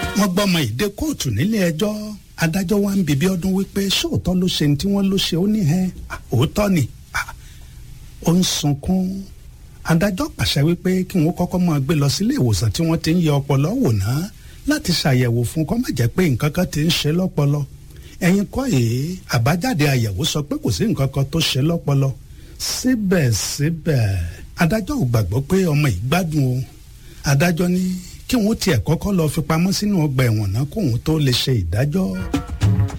wọ́n gbọ́mọ ìdè kóòtù nílé ẹjọ́ adájọ́ wa ń bèbí ọdún wípé ṣóòótọ́ ló ṣe ní tí wọ́n ló ṣe ó ní hẹ́n òótọ́ ni ó ń sunkún adájọ́ pàṣẹ wípé kí wọ́n kọ́kọ́ máa gbé lọ sílé ìwòsàn tí wọ́n ti ń yẹ ọpọlọ wò ná láti ṣàyẹ̀wò fún kó má jẹ́ pé nǹkan kan ti ń ṣe lọ́pọlọ ẹ̀yin kọ́ èé àbájáde àyẹ̀wò sọ pé kò sí nǹkan kan tó ṣe lọ́pọlọ síbẹ̀síbẹ̀ adájọ́ ò gbàgbọ́ pé ọmọ yìí gbádùn o adájọ́ ní kí wọ́n tiẹ̀ kọ́kọ́ lọ fi pamọ́ sínú ọgbà ẹ̀wọ̀n náà kóun tó lè ṣe ìdájọ́.